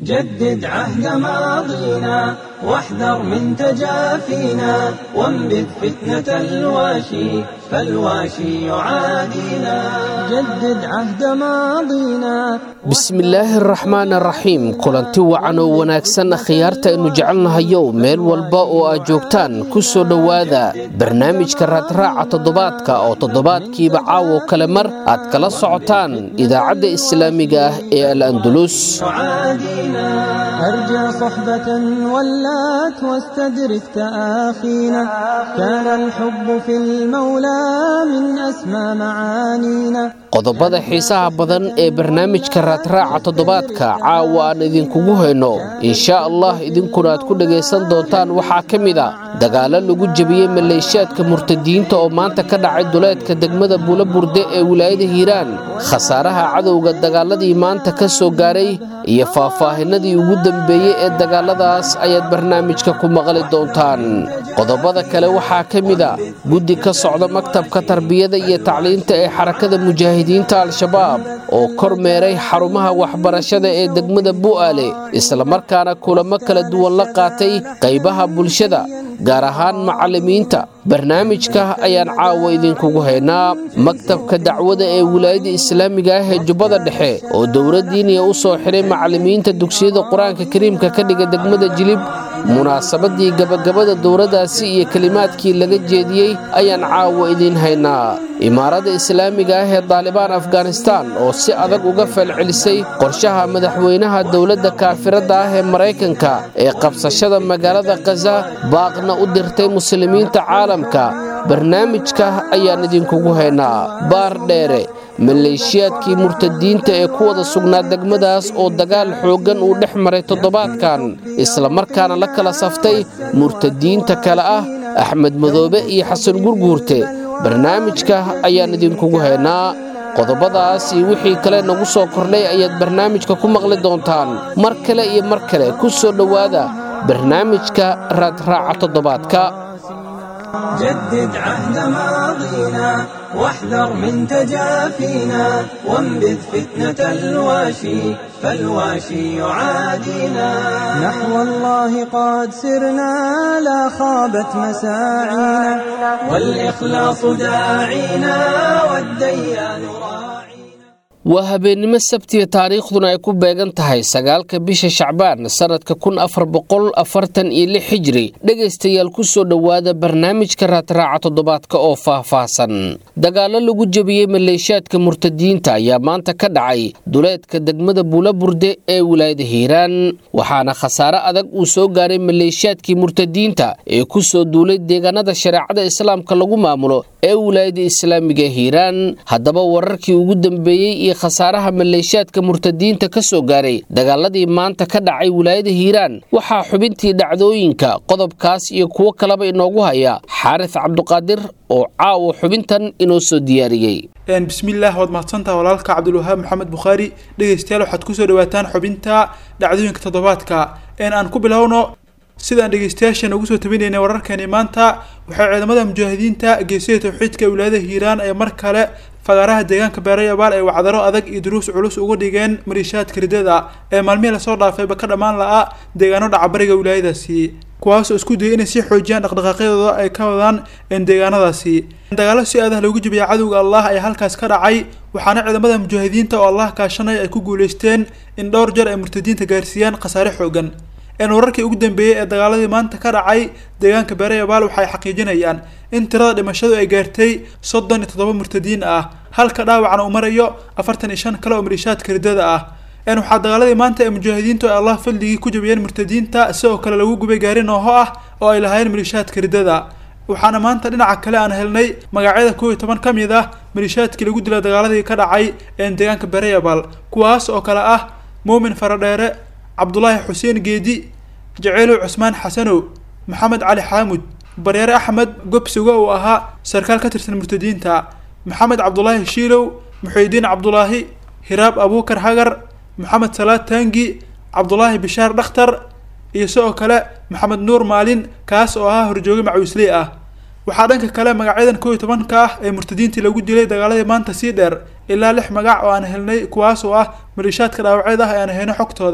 جدد عهد ماضينا واحذر من تجافينا وانبذ فتنة الواشي فالواشي يعادينا جدد عهد ماضينا bismillaahi araxmaan araxiim kulanti wacan oo wanaagsan khiyaarta aynu jecelnahayow meel walba oo aad joogtaan ku soo dhowaada barnaamijka raadraaca toddobaadka oo toddobaadkiiba caawo kale mar aad kala socotaan idaacadda islaamiga ah ee al andulus يعادينا أرجى صحبة ولات واستدرك تآخينا كان الحب في المولى من أسمى معانينا qodobada xiisaha badan ee barnaamijka raadraaca toddobaadka caawa aan idinkugu hayno inshaa allah idinkuna aad ku dhagaysan doontaan waxaa ka mid a dagaallo lagu jebiyey maleeshiyaadka murtadiyiinta oo maanta ka dhacay duleedka degmada buulaburde ee wilaayada hiiraan khasaaraha cadowga dagaaladii maanta ka soo gaaray iyo faahfaahinadii ugu dambeeyey ee dagaaladaas ayaad barnaamijka ku maqli doontaan qodobada kale waxaa ka mid a guddi ka socda maktabka tarbiyada iyo tacliinta ee xarakada mujaahidiinta al-shabaab oo kor meeray xarumaha waxbarashada ee degmada bu'aale islamarkaana kulamo kala duwan la qaatay qaybaha bulshada gaar ahaan macallimiinta barnaamijka ayaan caawa idinkugu haynaa maktabka dacwada ee wilaayada islaamiga ah ee jubbada dhexe oo dowladdiiniya u soo xiray macallimiinta dugsiyada qur-aanka kariimka ka dhiga degmada jilib munaasabadii gabagabada dowladdaasi iyo kelimaadkii laga jeediyey ayaan caawa idiin haynaa imaaradda islaamiga ah ee daalibaan afghanistan oo si adag uga falcelisay qorshaha madaxweynaha dowladda kaafiradda ah ee maraykanka ee qabsashada magaalada khaza baaqna u dirtay muslimiinta caalamka barnaamijka ayaan idinkugu haynaa baar dheere maleeshiyaadkii murtadiinta ee ku wada sugnaa degmadaas oo dagaal xooggan uu dhex maray toddobaadkan islamarkaana la kala saftay murtadiinta kale ah axmed madoobe iyo xasan gurguurte barnaamijka ayaan idinkugu haynaa qodobadaas iyo wixii kale nagu soo kordhay ayaad barnaamijka ku maqli doontaan mar kale iyo mar kale ku soo dhowaada barnaamijka raadraaca toddobaadka جدد عهد ماضينا واحذر من تجافينا وانبذ فتنة الواشي فالواشي يعادينا نحو الله قد سرنا لا خابت مساعينا والإخلاص داعينا والديان راعينا waa habeennimo sabtiya taariikhduna ay ku beegan tahay sagaalka bisha shacbaan sannadka kun afar boqol afartan iyo lix xijiri dhegaystayaal ku soo dhowaada barnaamijka raadraaca toddobaadka oo faahfaahsan dagaallo lagu jebiyey maleeshiyaadka murtadiyiinta ayaa maanta ka dhacay duleedka degmada buulaburde ee wilaayada hiiraan waxaana khasaare adag uu soo gaaray maleeshiyaadkii murtadiyiinta ee ku soo duulay deegaanada shareecada islaamka lagu maamulo ee wilaayada islaamiga hiiraan haddaba wararkii ugu dambeeyey iyo khasaaraha maleeshiyaadka murtadiinta ka soo gaaray dagaaladii maanta ka dhacay wilaayada hiiraan waxaa xubintii dhacdooyinka qodobkaas iyo kuwo kaleba inoogu haya xaaris cabduqaadir oo caawa xubintan inoo soo diyaariyey bismillaah waad mahadsantaha walaalka cabdulwahaab maxamed bukhaari dhegaystayaal waxaad kusoo dhawaataan xubinta dhacdooyinka toddobaadka een aan ku bilowno sidaan dhegeystayaashan ugu soo tabinaynay wararkani maanta waxay ciidamada mujaahidiinta geesida tawxiidka wilaayada hiiraan ee mar kale fagaaraha deegaanka beerayabaal ay wacdaro adag iyo duruus culus uga dhigeen maliishaadka ridada ee maalmihii lasoo dhaafayba ka dhammaan la-a deegaano dhacabariga wilaayadaasi kuwaasoo isku dayay inay sii xoojiyaan dhaqdhaqaaqyadooda ay ka wadaan deegaanadaasi dagaalo si aadah loogu jebiyay cadowga allah ayaa halkaas ka dhacay waxaana ciidamada mujaahidiinta oo allah kaashanaya ay ku guuleysteen in dhowr jeer ay murtadiinta gaarsiiyaan khasaare xoogan een wararkii ugu dambeeyey ee dagaaladii maanta ka dhacay deegaanka beerayabaal waxay xaqiijinayaan in tirada dhimashadu ay gaartay soddon iyo toddoba murtadiin ah halka dhaawacna uu marayo afartan iyo shan kale oo maliishaadka ridada ah een waxaa dagaaladii maanta ee mujaahidiintu ay allah fadligii ku jabiyeen murtadiinta sidoo kale lagu gubay gaari nooho ah oo ay lahaayeen maliishaadka ridada waxaana maanta dhinaca kale aan helnay magacyada kow iyo toban ka mid ah maliishaadkii lagu dila dagaaladii ka dhacay een deegaanka beerayabaal kuwaas oo kale ah muumin faradheere cabdulaahi xuseen geedi jaceylow cusmaan xasanow maxamed cali xaamud baryaare axmed gobsuga uu ahaa sarkaal ka tirsan murtadiinta maxamed cabdulaahi shiilow muxuudiin cabdulaahi hiraab abuukar hagar maxamed salaad taangi cabdulaahi bishaar dhakhtar iyo sidoo kale maxamed nuur maalin kaas oo ahaa horjooge macawisley ah waxaa dhanka kale magacyadan kow iyo tobanka ah ee murtadiintii lagu dilay dagaaladii maanta sii dheer ilaa lix magac oo aan helnay kuwaas oo ah maliishaadka dhaawacyada ah ee aan hayno xogtooda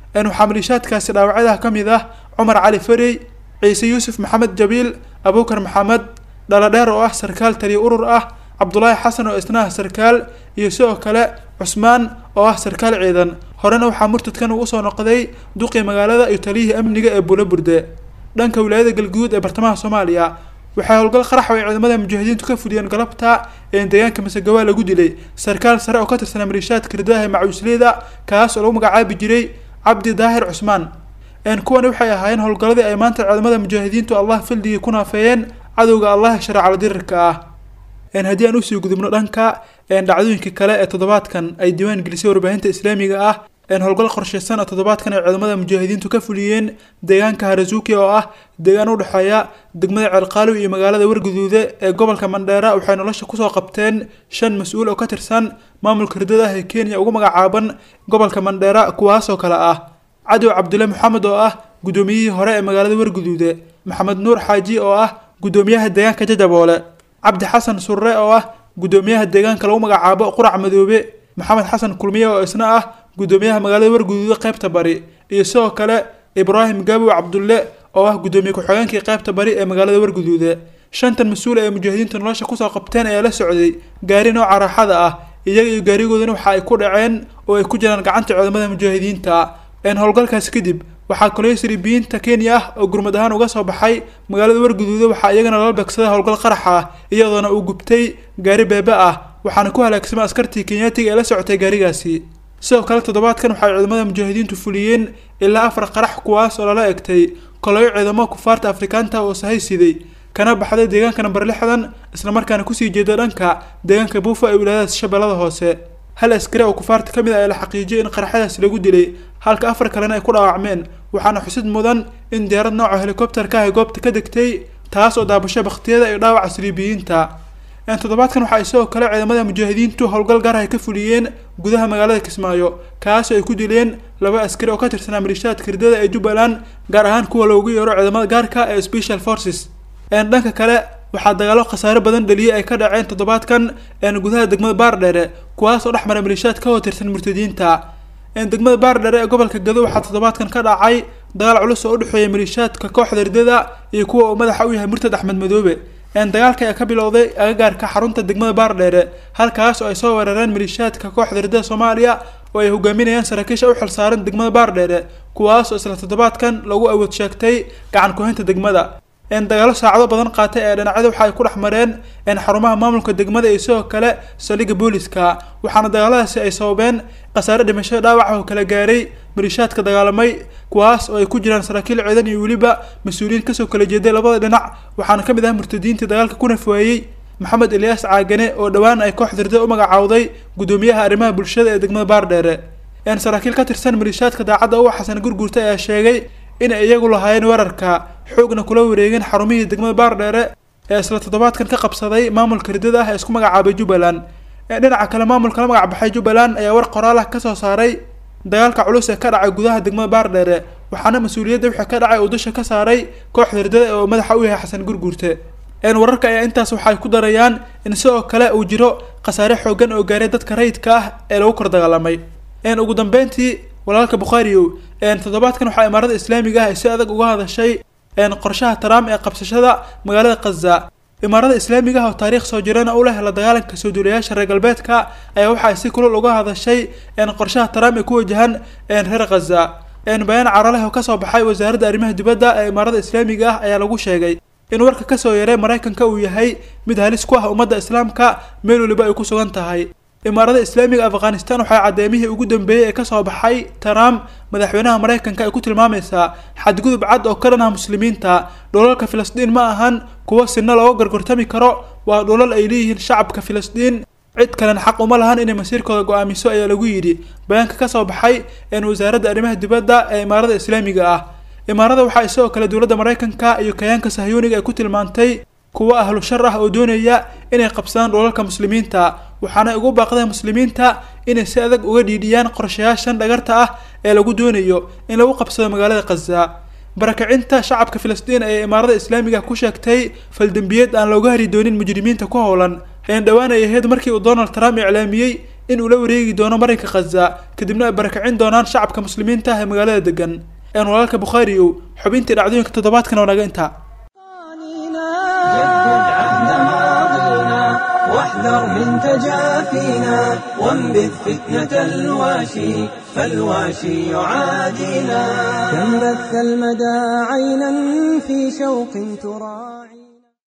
waxaa maliishaadkaasi dhaawacyadaha ka mid ah cumar cali farey ciise yuusuf maxamed jabiil abuukar maxamed dhaladheer oo ah sarkaal taliya urur ah cabdulaahi xasan oo isna ah sarkaal iyo sidoo kale cusmaan oo ah sarkaal ciidan horena waxaa murtadkan uu usoo noqday duqii magaalada iyo taliyihii amniga ee bulaburde dhanka wilaayada galguduud ee bartamaha soomaaliya waxay howlgal qarax ay ciidamada mujaahidiintu ka fuliyeen galabta ee deegaanka masagawaa lagu dilay sarkaal sare oo ka tirsanaa maliishaadka ridaha ee macuusleyda kaas oo lagu magacaabi jiray cabdi daahir cusmaan kuwani waxay ahaayeen howlgalladii ay maanta ciidamada mujaahidiintu allah fildigii ku naafeeyeen cadowga allah ee shareecala dirirka ah haddii aan usii gudubno dhanka dhacdooyinka kale ee toddobaadkan ay diiwaan gelisay warbaahinta islaamiga ah howlgal qorsheysan oo toddobaadkan ay ciidamada mujaahidiintu ka fuliyeen deegaanka harazuki oo ah deegaan udhexeeya degmada ceelqaalow iyo magaalada warguduude ee gobolka mandheera waxay nolosha kusoo qabteen shan mas-uul oo ka tirsan maamulka ridada ah ee kenya ugu magacaaban gobolka mandheera kuwaasoo kale ah cadow cabdulle maxamed oo ah guddoomiyihii hore ee magaalada warguduude maxamed nuur xaaji oo ah guddoomiyaha deegaanka jajaboole cabdi xasan surre oo ah guddoomiyaha deegaanka lagu magacaabo qurac madoobe maxamed xasan kulmiye oo isna ah guddoomiyaha magaalada warguduude qaybta bari iyo sidoo kale ibraahim gaabow cabdulle oo ah guddoomiye ku-xigeenkii qaybta bari ee magaalada warguduude shantan mas-uul ee mujaahidiinta nolosha kusoo qabteen ayaa la socday gaari nooca raaxada ah iyaga iyo gaarigoodana waxa ay ku dhaceen oo ay ku jiraan gacanta ciidamada mujaahidiinta howlgalkaasi kadib waxaa kaloo siribiyiinta kenya ah oo gurmad ahaan uga soo baxay magaalada warguduude waxaa iyagana lala beegsaday howlgal qarax ah iyadoona uu gubtay gaari beebe ah waxaana ku halaagsamay askartii kenyaatiga ee la socotay gaarigaasi sidoo kale toddobaadkan waxay ciidamada mujaahidiintu fuliyeen ilaa afar qarax kuwaas oo lala egtay koloyo ciidamo kufaarta afrikaanta oo sahay siday kana baxday deegaanka namber lixdan islamarkaana kusii jeeda dhanka deegaanka buufa ee wilaayadaas shabeellada hoose hal askari oo kufaarta ka mid ah ee la xaqiijiyay in qaraxyadaasi lagu dilay halka afar kalena ay ku dhaawacmeen waxaana xusid mudan in diyaarad nooca helikobterka ay goobta ka degtay taas oo daabasho baktiyada iyo dhaawaca siliibiyiinta toddobaadkan waxaa isagoo kale ciidamada mujaahidiintu howlgal gaar ay ka fuliyeen gudaha magaalada kismaayo kaasoo ay ku dileen laba askari oo ka tirsanaa maliishaadka ridada ee jubbaland gaar ahaan kuwa loogu yeero ciidamada gaarka ee special forces dhanka kale waxaa dagaalo khasaare badan dhaliyay ay ka dhaceen toddobaadkan gudaha degmada baardheere kuwaas oo dhex mara maliishaad ka hotirsan murtadiinta degmada baardheere ee gobolka gado waxaa toddobaadkan ka dhacay dagaal culus oo udhexeeya maliishaadka kooxda ridada iyo kuwa uu madaxa u yahay murtad axmed madoobe dagaalka ayaa ka bilowday agagaarka xarunta degmada baardheere halkaas oo ay soo weerareen maliishaadka kooxda ridada soomaaliya oo ay hogaaminayaan saraakiisha u xilsaaran degmada baardheere kuwaas oo isla toddobaadkan lagu awood sheegtay gacan kuhaynta degmada dagaalo saacado badan qaatay ee dhinacyada waxa ay ku dhex mareen xarumaha maamulka degmada iyo sidoo kale saldhigga booliska waxaana dagaaladaasi ay sababeen khasaare dhimasho dhaawaca oo kala gaaray maliishaadka dagaalamay kuwaas oo ay ku jiraan saraakiil ciidan iyo weliba mas-uuliyiin kasoo kala jeeday labada dhinac waxaana ka mid ah murtadiintii dagaalka ku nafwaayey maxamed ilyaas caagane oo dhowaan ay kooxda ridada u magacaawday guddoomiyaha arrimaha bulshada ee degmada baardheere saraakiil ka tirsan maliishaadka daacadda uwa xasan gurguurta ayaa sheegay inay iyagu lahaayeen weerarka xoogna kula wareegeen xarumihii degmada baardheere ee isla toddobaadkan ka qabsaday maamulka ridada ah ee isku magacaabay jubbaland dhinaca kale maamulka la magac baxay jubbaland ayaa war qoraal ah kasoo saaray dagaalka culus ee ka dhacay gudaha degmada baardheere waxaana mas-uuliyadda wixii ka dhacay uu dusha ka saaray kooxda ridada ee uu madaxa u yahay xasan gurguurte wararka ayaa intaas waxay ku darayaan in sidoo kale uu jiro khasaare xoogan oo gaaray dadka rayidka ah ee lagu kor dagaalamay ugu dambeyntii walaalka bukhaariyow toddobaadkan waxaa imaarada islaamiga ah ay si adag uga hadashay qorshaha trump ee qabsashada magaalada khaza imaarada islaamiga ah oo taariikh soo jirana u leh la dagaalanka soo duulayaasha reer galbeedka ayaa waxa ay si kulul uga hadashay qorshaha trump ee ku wajahan reer khaza bayaan caraleh oo kasoo baxay wasaaradda arrimaha dibadda ee imaarada islaamiga ah ayaa lagu sheegay in warka kasoo yaray maraykanka uu yahay mid halis ku ah ummadda islaamka meel waliba ay ku sugan tahay imaarada islaamiga afghanistan waxay caddeemihii ugu dambeeyey ee kasoo baxay trump madaxweynaha maraykanka ay ku tilmaamaysaa xadgudub cad oo ka dhan ah muslimiinta dhulalka filistiin ma ahan kuwo sina looga gorgortami karo waa dhulal ay leeyihiin shacabka filistiin cid kalena xaq uma lahan inay masiirkooda go-aamiso ayaa lagu yidhi bayaanka kasoo baxay een wasaaradda arrimaha dibadda ee imaarada islaamiga ah imaarada waxaa isagoo kale dowladda maraykanka iyo kayaanka sahyuuniga ay ku tilmaantay kuwo ahlu shar ah oo doonaya inay qabsadaan dhulalka muslimiinta waxaana ugu baaqdeen muslimiinta inay si adag uga dhiidhiyaan qorshayaashan dhagarta ah ee lagu doonayo in lagu qabsado magaalada khaza barakacinta shacabka filistiin ee imaarada islaamiga ku sheegtay faldembiyeed aan looga hari doonin mujrimiinta ku howlan een dhowaan ay ahayd markii uu donald trump iclaamiyey in uu la wareegi doono marinka khaza kadibna ay barakicin doonaan shacabka muslimiinta ah ee magaalada degan een walaalka bukhaariyow xubintii dhacdooyinka toddobaadkan oo naga intaa جدد عهد ماضينا واحذر من تجافينا وانبذ فتنة الواشي فالواشي يعادينا كم بث المدى عينا في شوق تراعي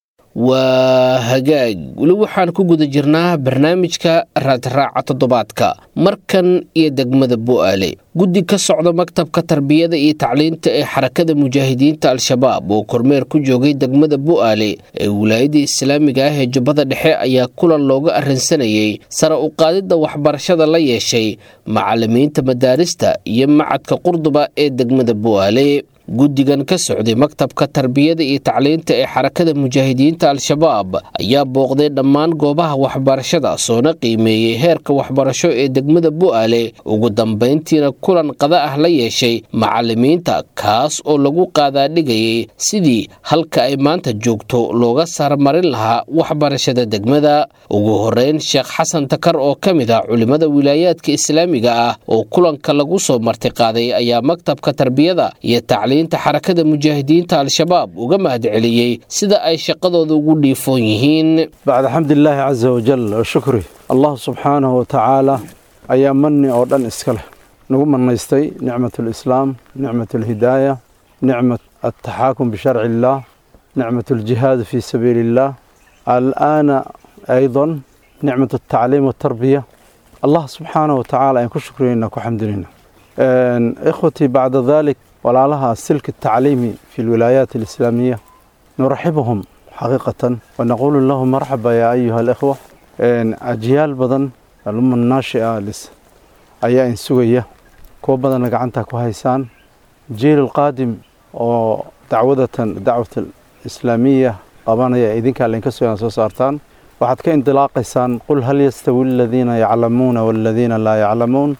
waa hagaag weli waxaan ku guda jirnaa barnaamijka raadraaca toddobaadka markan iyo degmada bu'aale guddi ka socda maktabka tarbiyada iyo tacliinta ee xarakada mujaahidiinta al-shabaab oo kormeer ku joogay degmada bu'aale ee wilaayada islaamiga ah ee jubbada dhexe ayaa kulan looga arrinsanayay sare u qaadidda waxbarashada la yeeshay macalimiinta madaarista iyo macadka qurduba ee degmada bu'aale guddigan ka socday maktabka tarbiyada iyo tacliinta ee xarakada mujaahidiinta al-shabaab ayaa booqday dhammaan goobaha waxbarashada soona qiimeeyey heerka waxbarasho ee degmada bu'aale ugu dambayntiina kulan qada ah la yeeshay macalimiinta kaas oo lagu qaadaadhigayay sidii halka ay maanta joogto looga saarmarin lahaa waxbarashada degmada ugu horeyn sheekh xasan takar oo ka mid ah culimmada wilaayaadka islaamiga ah oo kulanka lagu soo martiqaaday ayaa maktabka tarbiyada iyo tacliin xarakada mujaahidiinta al-shabaab uga mahad celiyey sida ay shaqadooda ugu dhiifoon yihiin bacda xamdilaahi casa wajal oo shukri allah subxaanahu watacaala ayaa mani oo dhan iska leh nagu manaystay nicmat alislaam nicmat alhidaaya nicmat altaxaakum bisharci illaah nicmat aljihaad fii sabiili illaah alaana aydan nicmat altacliim waltarbiya allah subxaanahu watacaala ayaan ku shukriyeyna ku xamdinayna ikhwatii bacda dalik walaalaha silk التacliimi fi اlwilaayaat اlislaamiya nuraxibhum xaqiiqatan wanaquulu lahum marxaba yaa ayuha اlإkhwa ajyaal badan aluma naashia ayaa in sugaya kuwo badanna gacanta ku haysaan jiil اlqaadim oo dacwadatan dacwat islaamiya qabanaya idinkaa laynka sugan soo saartaan waxaad ka indilaaqaysaan qul hal yastawi aladiina yaclamuuna waladiina laa yaclamuun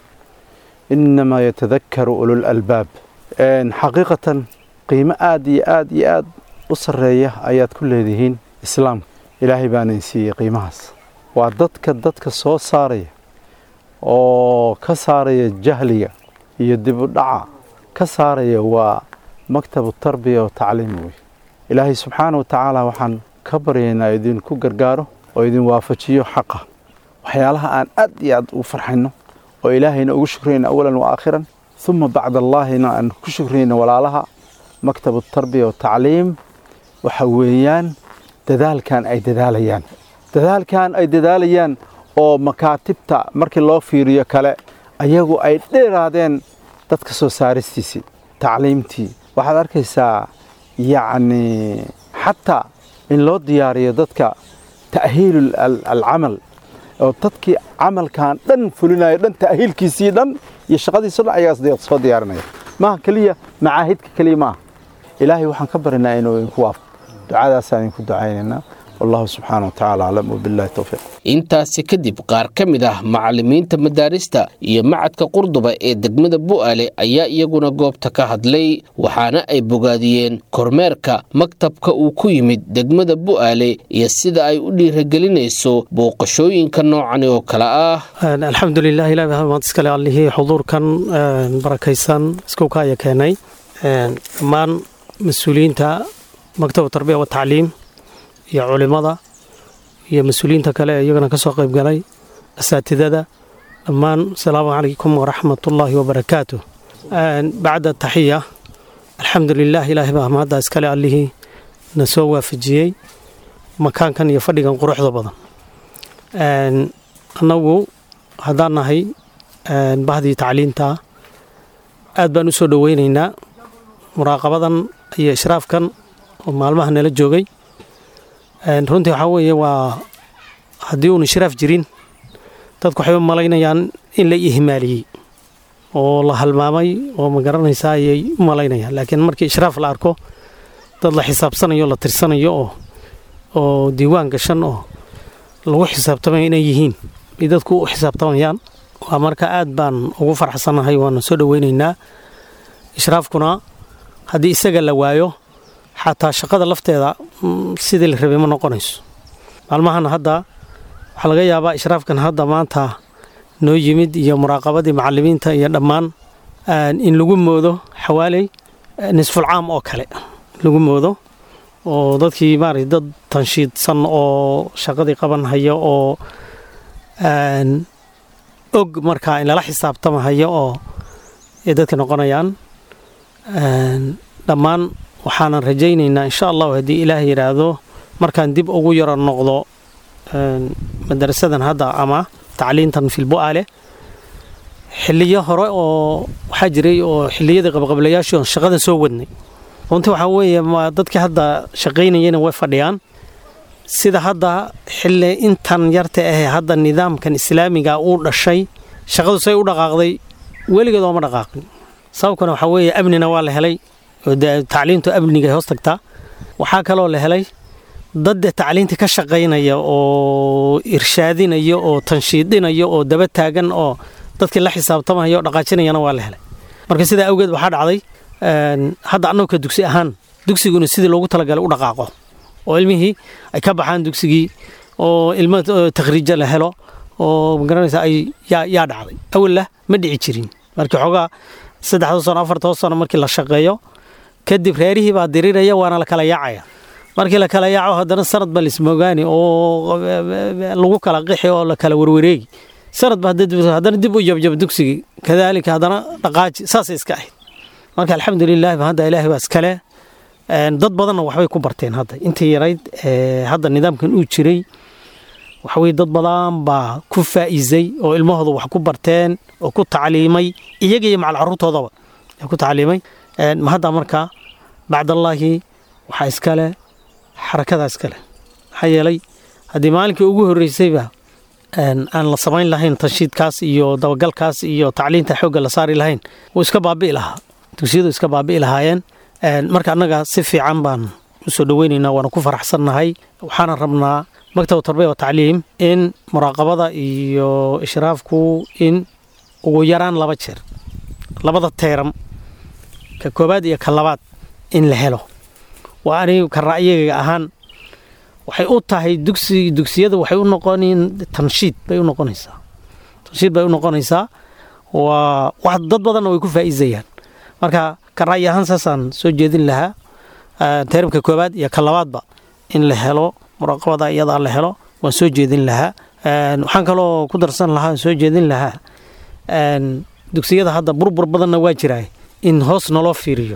inamaa yatadakaru ululalbaab xaqiiqatan qiimo aad iyo aad iyo aad u sarreeya ayaad ku leedihiin islaamka ilaahay baana in siiyey qiimahaas waa dadka dadka soo saaraya oo ka saaraya jahliga iyo dibudhaca ka saaraya waa maktabu tarbiya oo tacliim wey ilaahay subxaana wa tacaala waxaan ka baryaynaa idinku gargaaro oo idin waafajiyo xaqa waxyaalaha aan aad iyo aad u farxayno oo ilaahayna ugu shukrayna awalan wa aakhiran uma bacd allaahina aan ku shukrayna walaalaha maktabu tarbiya watacliim waxa weeyaan dadaalkan ay dadaalayaan dadaalkan ay dadaalayaan oo makaatibta markii loo fiiriyo kale ayagu ay dheeraadeen dadka soo saaristiisii tacliimtii waxaad arkaysaa yacni xataa in loo diyaariyo dadka ta'hiilu alcamal oo dadkii camalkan dhan fulinayo dhan ta'hiilkiisii dhan iyo shaqadiiso dhan ayagaa soo diyaarinaya maaha keliya macaahidka keliya maaha ilaahay waxaan ka barinaa inuu idinku waafo ducadaasaan idinku ducaynaynaa wallahu subxaana wa tacaala aclam wabillahi towfiiq intaasi kadib qaar ka mid ah macalimiinta madaarista iyo macadka qurduba ee degmada bu'aale ayaa iyaguna goobta ka hadlay waxaana ay bogaadiyeen kormeerka maktabka uu ku yimid degmada bu'aale iyo sida ay u dhiiragelinayso booqashooyinka noocani oo kale ah alxamdulilah ilahi baa mahad iskale allihii xuduurkan barakaysan iskowka aya keenay dhammaan mas-uuliyiinta maktabu tarbiya wa tacliim iyo culimada iyo mas-uuliyiinta kale ee iyagana ka soo qayb galay asaatidada dhammaan asalaamu calaykum waraxmatullaahi wabarakaatu bacda taxiya alxamdu lilah ilaahay baa mahadda iskale allihii na soo waafajiyey makaankan iyo fadhigan quruxda badan annagu haddaan nahay bahdii tacliinta aad baan u soo dhoweynaynaa muraaqabadan iyo ishraafkan oo maalmaha nala joogay runtii waxaa weeye waa haddii uun ishraaf jirin dadku waxay u malaynayaan in la ihmaaliyey oo la halmaamay oo ma garanaysaa ayay u malaynayaan laakiin markii ishraaf la arko dad la xisaabsanayo la tirsanayo oo oo diiwaan gashan oo lagu xisaabtamaya inay yihiin ay dadku u xisaabtamayaan waa marka aad baan ugu farxsanahay waana soo dhoweynaynaa ishraafkuna haddii isaga la waayo xataa shaqada lafteeda sidii la rabay ma noqonayso maalmahan hadda waxaa laga yaabaa ishraafkan hadda maanta noo yimid iyo muraaqabadii macalimiinta iyo dhammaan in lagu moodo xawaaley nisfulcaam oo kale lagu moodo oo dadkii maarata dad tanshiidsan oo shaqadii qaban haya oo og markaa in lala xisaabtamahaya oo ay dadka noqonayaan dhammaan waxaanan rajaynaynaa insha allahu haddii ilaah yidhaahdo markaan dib ugu yaro noqdo madarasadan hadda ama tacliintan filbu'aale xiliyo hore oo waxaa jiray oo xiliyadii qabqablayaashii oon shaqadan soo wadnay runtii waxaa weeye dadkii hadda shaqaynayana way fadhiyaan sida hadda xilli intan yarta ahee hadda nidaamkan islaamiga uu dhashay shaqadu say u dhaqaaqday weligeed ooma dhaqaaqin sababkana waxaa weeye amnina waa la helay oo tacliintu amniga hoos tagtaa waxaa kaloo la helay dadde tacliintii ka shaqaynaya oo irshaadinaya oo tanshiidinaya oo daba taagan oo dadkii la xisaabtamaya oo dhaqaajinayana waa la helay marka sidaa awgeed waxaa dhacday hadda annagoo ka dugsi ahaan dugsiguna sidii loogu talagalay u dhaqaaqo oo ilmihii ay ka baxaan dugsigii oo ilmo takhriijo la helo oo magaranaysa ay yaa dhacday awallah ma dhici jirin markii xoogaa saddexda sano afarta sano markii la shaqeeyo kadib reerihii baa diriraya waana la kala yaacaya markii la kala yaaco haddana sanad ba lismoogaani oo lagu kala qixi oo la kala warwareegi sanad ba haddana dib u jabjab dugsigii kadaalika haddana dhaqaaji saasay iska ahayd marka alxamdulilah hadda ilaahay baa iskale dad badanna waxbay ku barteen hadda intii yarayd hadda nidaamkan uu jiray waxaweye dad badan baa ku faa'iisay oo ilmahooda wax ku barteen oo ku tacliimay iyaga iyo macal caruurtoodaba ku tacliimay hadda marka bacdallaahi waxaa iskale xarakadaa iskale maxaa yeelay haddii maalinkii ugu horreysayba aan la samayn lahayn tanshiidkaas iyo dabagalkaas iyo tacliinta xoogga la saari lahayn wuu iska baabi'i lahaa dugsiyadu iska baabi'i lahaayeen marka annaga si fiican baan usoo dhoweynaynaa waana ku faraxsannahay waxaana rabnaa maktab tarbiya wa tacliim in muraaqabada iyo ishraafku in ugu yaraan laba jeer labada teeram ka koobaad iyo ka labaad in la helo waa anigu ka ra'yiga ahaan waxay u tahay dugsi dugsiyada waxay u noqonin tanshiid bay u noqonaysaa tanshiid bay u noqonaysaa waa wax dad badanna way ku faa'iidayaan marka ka ra'yi ahaan saasaan soo jeedin lahaa teeramka koobaad iyo ka labaadba in la helo muraaqabada iyadaa la helo waan soo jeedin lahaa waxaan kaloo ku darsan lahaa soo jeedin lahaa dugsiyada hadda burbur badanna waa jiraa in hoos naloo fiiriyo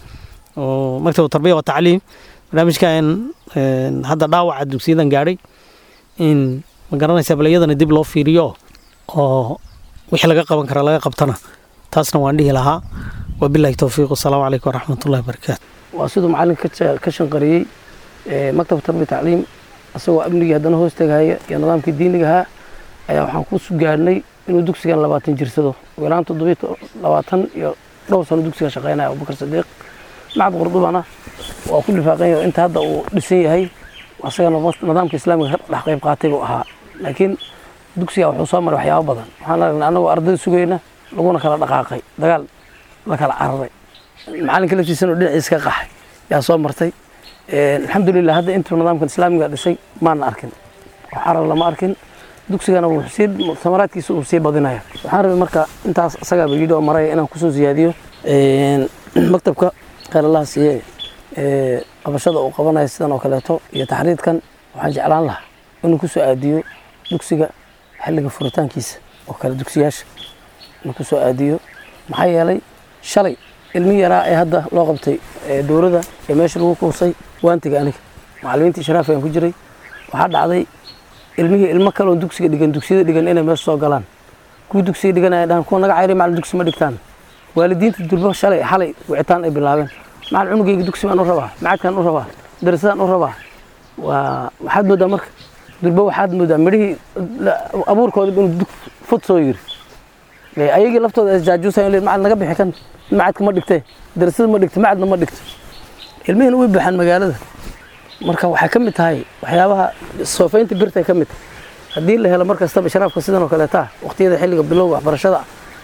oo maktab tarbiya wa tacliim barnaamijkan hadda dhaawaca dugsiyadan gaadhay in ma garanaysa bal iyadana dib loo fiiriyo oo wixii laga qaban kara laga qabtana taasna waan dhihi lahaa wabilahi towfiiq wasalaamu calaykum waraxmatullahi wabarakaatu waa siduu macalinka ka shanqariyey maktab tarbiya tacliim isagoo amnigii haddana hoos tegahaya iyo nidaamkii diinigahaa ayaa waxaan ku gaadhnay inuu dugsigan labaatan jirsado wilaan toddobiy labaatan iyo dhowr sano dugsigan shaqeynaya abubakar sadiiq macad qurdubana waa ku lifaaqan yahay inta hadda uu dhisan yahay asagana nidaamka islaamiga ka dhex qayb qaatay buu ahaa laakiin dugsiga wuxuu soo maray waxyaabo badan waxaan aragnay annagoo ardayda sugayna laguna kala dhaqaaqay dagaal la kala cararay macalinka laftiisana oo dhinaciisa ka qaxay yaa soo martay alxamdulilah hadda intuu nidaamkan islaamiga dhisay maana arkin wax carar lama arkin dugsigana wuu sii samaraadkiisa uu sii badinaya waxaan rabay marka intaas isagaaba yidhi oo maraya inaan kusoo siyaadiyo maktabka khayr allaha siiye qabashada uu qabanayo sidan oo kaleeto iyo taxriidkan waxaan jeclaan lahaa inuu kusoo aadiyo dugsiga xilliga furitaankiisa oo kale dugsiyaasha inuu kusoo aadiyo maxaa yeelay shalay ilmi yaraa ee hadda loo qabtay dowladda ee meesha lagu kuusay waantiga aniga macalimiintii sharaaf ayaan ku jiray waxaa dhacday ilmihii ilmo kale oo dugsiga dhigan dugsiyada dhigan inay meesha soo galaan kuwii dugsiga dhigan ay dhahaan kuwa naga cayray macalin dugsi ma dhigtaan waalidiinta durbo shalay xalay wicitaan ay bilaabeen macalin cunugayga dugsi baan u rabaa macadkaan u rabaa darasadaan u rabaa waa waxaad moodaa marka durbo waxaad moodaa midhihii abuurkooda inuu fod soo yiri ayagii laftooda isjaajuusayan le macalin naga bixi kan macadka ma dhigtee darasada ma dhigto macadna ma dhigto ilmihina way buuxaan magaalada marka waxay ka mid tahay waxyaabaha soofaynta birtay ka mid tahay haddii la helo mar kastaba sharaafka sidan oo kaleeta waqtiyada xilliga bilowga waxbarashada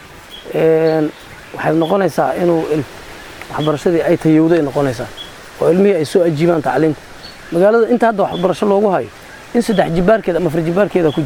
waxay noqonaysaa inuu waxbarashadii ay tayowday noqonaysaa oo ilmihii ay soo ajiibaan tacliimta magaalada inta hadda waxbarasho loogu hayo in saddex jibaarkeeda ama afar jibaarkeeda ku jirta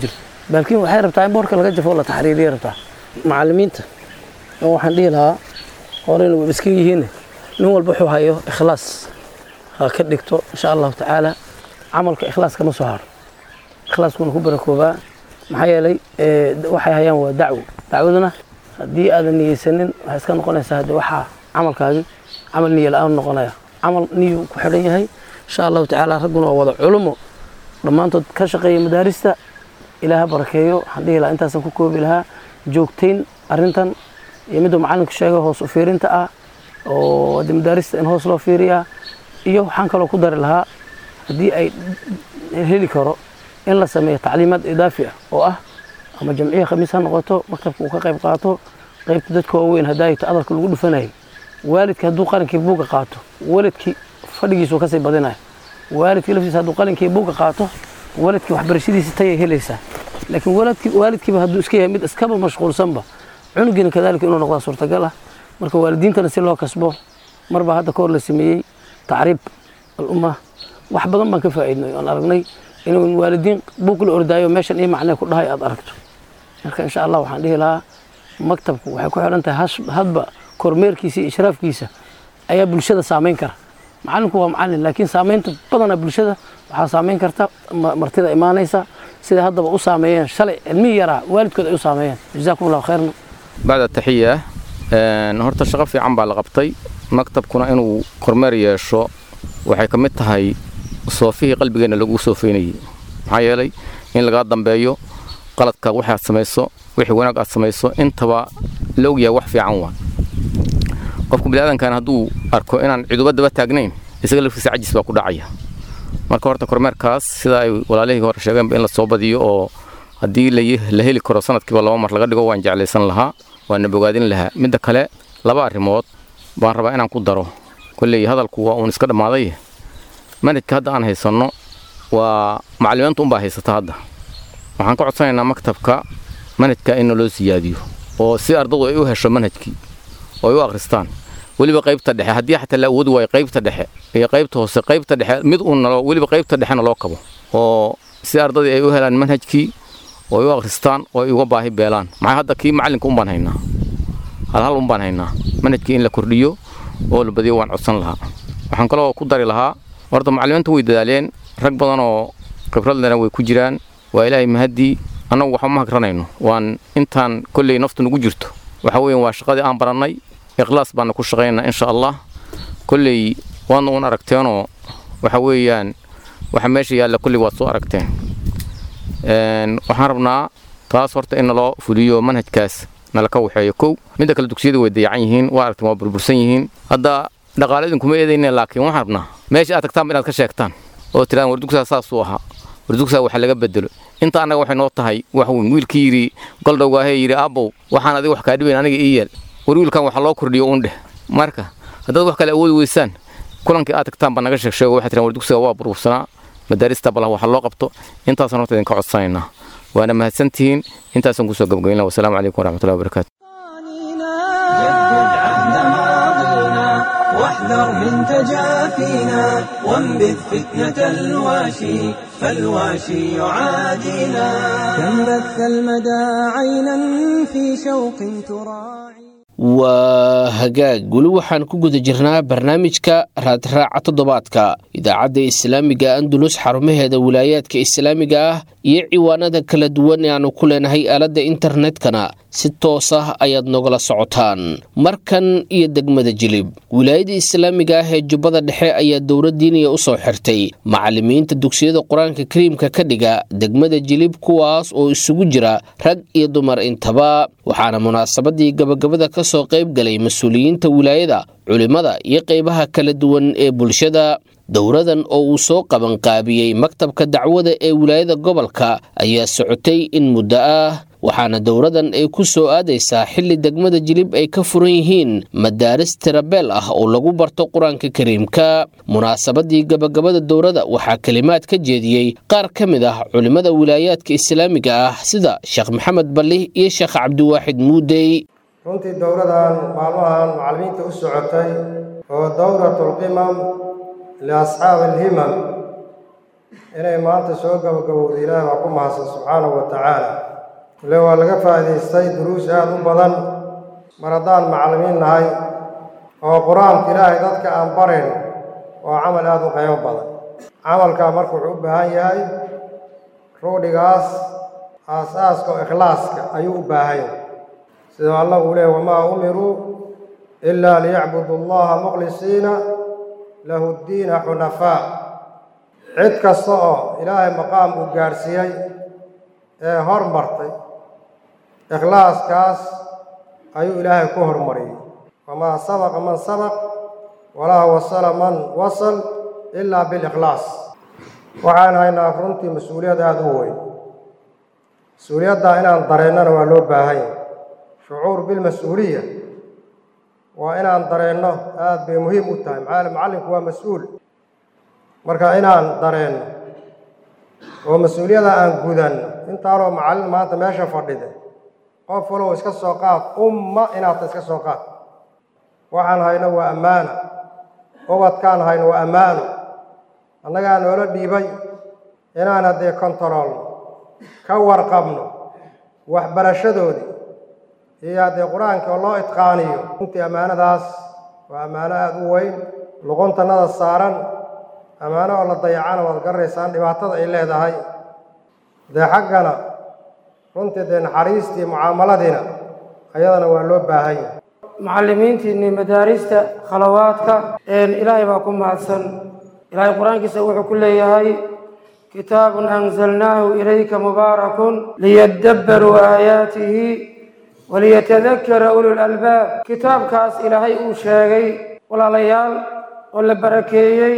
laakiin waxay rabtaa in boorka laga jafo oo la taxriiriya rabtaa macallimiinta oo waxaan dhihi lahaa horeyna way iska yihiin nin walba wuxuu hayo ikhlaas ha ka dhigto insha allahu tacaala camalka ikhlaas kama soo haro ikhlaaskuna ku barakoobaa maxaa yeelay waxay hayaan waa dacwo dacwaduna haddii aadan niyeysanin waxay iska noqonaysaa hadde waxaa camalkaagi camal niyo la-aan noqonaya camal niyu ku xidhan yahay insha allahu tacaala ragguna waa wada culumo dhammaantood ka shaqeeya madaarista ilaaha barakeeyo waxaan dhihi lahaa intaasan ku koobi lahaa joogtayn arrintan iyo miduu macallinku sheegay hoos u fiirinta ah oo de madaarista in hoos loo fiiriyaa iyo waxaan kaloo ku dari lahaa haddii ay heli karo in la sameeyo tacliimaad idaafi ah oo ah ama jamciya khamiis ha noqoto maktabka uu ka qayb qaato qaybta dadka waaweyn haddaayto adarka lagu dhufanayay waalidka hadduu qalinkii buugga qaato waalidkii fadhigiisuu kasii badinaya waalidkii laftiisa hadduu qalinkii buugga qaato waalidkii waxbarashadiisa tayay helaysaa laakiin waalidkii waalidkiiba hadduu iska yahay mid iskaba mashquulsanba cunugiina kadaalika inuu noqdaa suurtagal ah marka waalidiintana si loo kasbo marbaa hadda ka hor la sameeyey tacriib alumma wax badan baan ka faa'iidnay oon aragnay inuu waalidiin buug la ordaayo meeshan iyo macnee ku dhahay aad aragto marka insha allah waxaan dhihi lahaa maktabku waxay ku xidhan tahay hadba kormeerkiisa iyo ishraafkiisa ayaa bulshada saamayn kara macallinku waa macallin laakiin saamaynta badanaa bulshada waxaa saamayn karta martida imaanaysa sida haddaba u saameeyeen shalay cilmihii yaraa waalidkood ay u saameeyeen jazaakum allahu khayrna bacda taxiya horta shaqo fiican baa la qabtay maktabkuna inuu kormeer yeesho waxay ka mid tahay soofihii qalbigeenna lagu soofeynayey maxaa yeelay in lagaa dambeeyo qaladka waxaad samayso wixii wanaag aad samayso intaba la ogyahay wax fiican waa qofka biniaadankan hadduu arko inaan ciduba daba taagnayn isaga laftiisa cajis baa ku dhacaya marka horta kormeerkaas sida ay walaalihii hore sheegeenba in la soo badiyo oo haddii la heli karo sanadkiiba laba mar laga dhigo waan jeclaysan lahaa waana bogaadin lahaa midda kale laba arrimood baan rabaa inaan ku daro kolley hadalku waa uun iska dhammaaday manhajka hadda aan haysanno waa macallimiinta unbaa haysata hadda waxaan ka codsanaynaa maktabka manhajka in loo siyaadiyo oo si ardadu ay u hesho manhajkii oo ay u akhristaan weliba qaybta dhexe haddii xataa la awoodi waayo qaybta dhexe iyo qaybta hoose qaybta dhexe mid uun weliba qaybta dhexena loo kabo oo si ardadii ay u helaan manhajkii oo ay u akhristaan oo ay uga baahi beelaan maxaa hadda kii macallinka unbaan haynaa hal hal unbaan haynaa manhajkii in la kordhiyo oo la badiyo waan codsan lahaa waxaan kaloo ku dari lahaa horta macallimiinta way dadaaleen rag badan oo khibradlena way ku jiraan waa ilaahay mahaddii annagu waxba ma hagranayno waan intaan kolley naftu nagu jirto waxa weeyaan waa shaqadii aan barannay ikhlaas baana ku shaqaynaa insha allah kolley waadna uun aragteenoo waxa weeyaan waxa meesha yaalla kolley waad soo aragteen waxaan rabnaa taas horta in naloo fuliyo manhajkaas nala ka waxeeyo kow midda kale dugsiyada way dayacan yihiin waa aragteen waa burbursan yihiin hadda dhaqaale idinkuma eedayne laakiin waxaan rabnaa meesha aad tagtaanba inaad ka sheegtaan oo tiraan war dugsaa saasuu ahaa war dugsaa waxa laga bedelo inta annaga waxay noo tahay wax weyn wiilkii yidhi goldhowgaahee yidhi aabbow waxaan adiga wax kaa dhibayn aniga ii yeel war wiilkan waxa loo kordhiyo uun dheh marka haddaad wax kale awoodi weysaan kulankii aad tagtaan baa naga sheeg sheego waxay tiraan war dugsiga waa burbursanaa madaarista balah waxa loo qabto intaasaan horta idinka codsanaynaa waana mahadsantihiin intaasaan kusoo gabagaynaa wasalaamu calaykum waraxmatullahi wabarakaatu جدد عهد ماضينا واحذر من تجافينا وانبذ فتنة الواشي فالواشي يعادينا كم بث المدى عينا في شوق تراعي waa hagaag weli waxaan ku guda jirnaa barnaamijka raadraaca toddobaadka idaacadda islaamiga andulus xarumaheeda wilaayaadka islaamiga ah iyo ciwaanada kala duwan ee aanu ku leenahay aaladda internetkana si toos ah ayaad nogala socotaan markan iyo degmada jilib wilaayada islaamiga ah ee jubbada dhexe ayaa dowlad diiniya u soo xirtay macallimiinta dugsiyada qur-aanka kariimka ka dhiga degmada jilib kuwaas oo isugu jira rag iyo dumar intaba waxaana munaasabadii gabagabada ka soo qayb galay mas-uuliyiinta wilaayada culimmada iyo qaybaha kala duwan ee bulshada dowradan oo uu soo qabanqaabiyey maktabka dacwada ee wilaayada gobolka ayaa socotay in muddo ah waxaana dowradan ay ku soo aadaysaa xilli degmada jilib ay ka furan yihiin madaaris tirabeel ah oo lagu barto qur-aanka kariimka munaasabadii gabagabada dowrada waxaa kelimaad ka jeediyey qaar ka mid ah culimmada wilaayaadka islaamiga ah sida sheekh maxamed balli iyo sheekh cabdiwaaxid muudey runtii dowradan maalmahan macallimiinta u socotay oo dowratulqimam liasxaabi alhimam inay maanta soo gabagabowda ilaahi waa ku mahadsan subxaanahu wa tacaala ile waa laga faa'iidaystay duruus aada u badan mar haddaan macallimiin nahay oo qur-aanka ilaahay dadka aan barayn waa camal aada u qiimo badan camalkaa marka wuxuu u baahan yahay ruudhigaas aas-aaska oo ikhlaaska ayuu u baahan yahay sidoo allah uu leehay wamaa umiruu ilaa liyacbudu allaha mukhlisiina lahu ddiina xunafaa cid kasta oo ilaahay maqaam uu gaadhsiiyey ee hormartay ikhlaaskaas ayuu ilaahay ku hormariyey wamaa sabaqa man sabaq walaa wasala man wasal ilaa bilikhlaas waxaan haynaa runtii mas-uuliyad aada u weyn mas-uuliyaddaa inaan dareennana waa loo baahan yahay shucuur bilmas-uuliya waa inaan dareenno aada bay muhiim u tahay maxaa macallinku waa mas-uul marka inaan dareenno oo mas-uuliyada aan gudanno intaanoo macallin maanta meesha fadhida qof walow iska soo qaad umma inaadta iska soo qaad waxaan hayno waa ammaano ubadkaan hayno waa ammaano annagaa noola dhiibay inaan haddee kontaroolno ka warqabno waxbarashadoodii iyo haddee qur-aanka oo loo idqaaniyo runtii ammaanadaas waa ammaano aada u weyn luquntannada saaran ammaano oo la dayacana waad garanaysaan dhibaatada ay leedahay dee xaggana runtii dee naxariistii mucaamaladiina ayadana waa loo baahan yahay macallimiintiinni madaarista khalawaadka ilaahay baa ku mahadsan ilaahay qur-aankiisa wuxuu ku leeyahay kitaabun anzalnaahu ilayka mubaarakun liyadabbaruu aayaatihi waliyatadakara ulul albaab kitaabkaas ilaahay uu sheegay walaalayaal oo la barakeeyey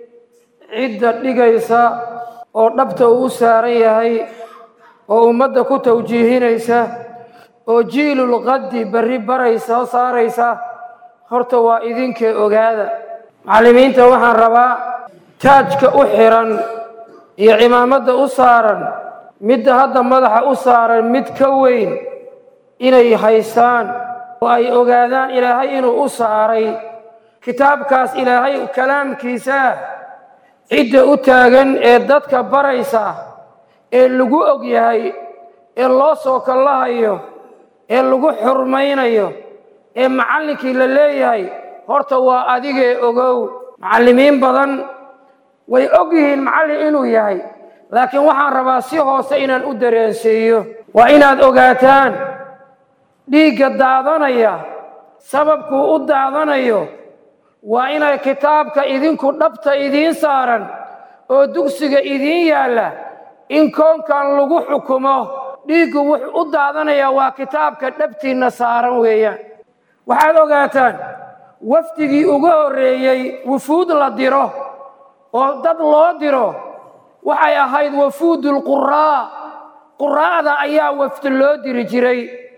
cidda dhigaysa oo dhabta uu u saaran yahay oo ummadda ku tawjiihinaysa oo jiilul qaddi berri baraysa oo saaraysa horta waa idinkee ogaada macallimiinta waxaan rabaa taajka u xiran iyo cimaamadda u saaran midda hadda madaxa u saaran mid ka weyn inay haystaan oo ay ogaadaan ilaahay inuu u saaray kitaabkaas ilaahay kalaamkiisaa cidda u taagan ee dadka baraysa ee lagu og yahay ee loo soo kallahayo ee lagu xurmaynayo ee macallinkii la leeyahay horta waa adigee ogow macallimiin badan way og yihiin macallin inuu yahay laakiin waxaan rabaa si hoose inaan u dareensiiyo waa inaad ogaataan dhiigga daadanaya sababkuu u daadanayo waa inay kitaabka idinku dhabta idiin saaran oo dugsiga idiin yaalla in koonkan lagu xukumo dhiiggu wuxuu u daadanayaa waa kitaabka dhabtiinna saaran weeyaan waxaad ogaataan wafdigii ugu horreeyey wufuud la diro oo dad loo diro waxay ahayd wafuudulquraa quraa'da ayaa wafdi loo diri jiray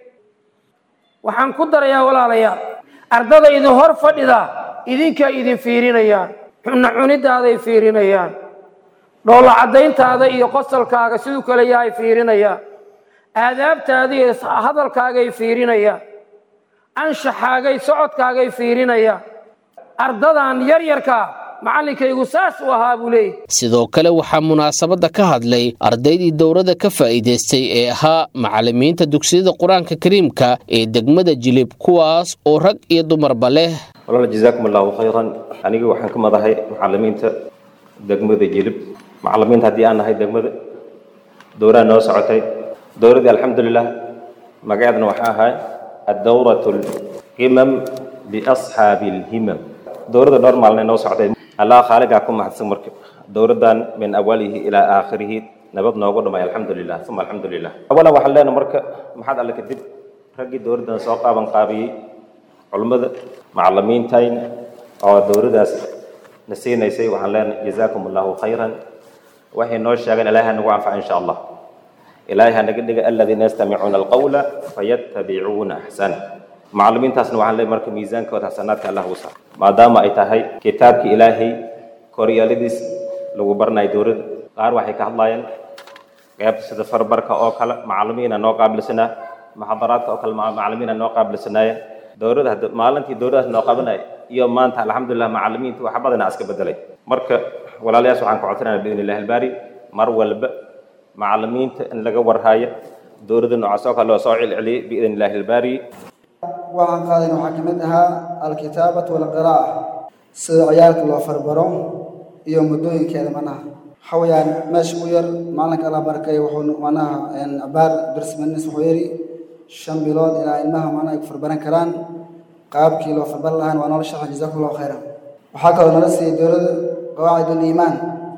waxaan ku darayaa walaalayaal ardada idin hor fadhida idinkaa idin fiirinayaan xunna cunidaaday fiirinayaan dhoolla caddayntaada iyo qosalkaaga siduu kale yahay fiirinayaan aadaabtaada iyo hadalkaagay fiirinayaan anshaxaagay socodkaagay fiirinayaan ardadan yaryarkaa macallinkaygu saas u ahaa buu leeyahy sidoo kale waxaa munaasabadda ka hadlay ardaydii dowladda ka faa'iidaystay ee ahaa macallimiinta dugsiyada qur-aanka kariimka ee degmada jilib kuwaas oo rag iyo dumarba leh walaal jazaakum allahu khayran aniga waxaan ka madahay macallimiinta degmada jilib macallimiinta haddii aan nahay degmada dowraa noo socotay dowladdii alxamdulilah magaceedna waxaa ahaa addawratu alqimam biasxaabi alhimam dowladda dhowr maalin noo socotay allah khaaligaa ku mahadsan marka dowladdan min awalihi ilaa aakhirihi nabad noogu dhamay alxamdulilah uma alxamdulilah awalan waxaan leenahay marka maxaad alle kadib raggii dowladdan soo qaaban qaabiyey culimmada macallimiintayna oo dowladdaas na siinaysay waxaan leenahay jazaakum allahu khayran waxay noo sheegeen ilaahay ha nagu anfaca insha allah ilaahay ha naga dhiga aladiina yastamicuuna alqawla fayattabicuuna axsana macallimiintaasna waxaan leeyahay marka miisaankooda xasanaadka allah ugu saar maadaama ay tahay kitaabka ilaahay koryaaladiis lagu baranayo dowladda qaar waxay ka hadlayeen qeyb sida farbarka oo kale macallimiina noo qaabilsanaa muxadaraadka oo kale macallimiina noo qaabilsanaayeen dowladda hadda maalintii dowladdaas noo qabanaya iyo maanta alxamdulilah macallimiinta waxa badanaa iska bedelay marka walaalayaas waxaan ka codsanayna biidn illahi albaari mar walba macalimiinta in laga warhaayo dowladda noocaas oo kale loo soo celceliyay biidn illahi albaari waxaan qaadayna waxaa ka mid ahaa alkitaabatu walqiraa'a sida ciyaalka loo farbaro iyo muddooyinkeeda manaha waxa weeyaan meesha u yar maalinka alla barakay wuxuu manaha abaar darsimanis wuxuu yidhi shan bilood ilaa ilmaha manaha ay ku farbaran karaan qaabkii loo farbaran lahaan waa noola shaxa jazakum allahu khayran waxaa kaloo nala siiyey dowladda qawaacid uliimaan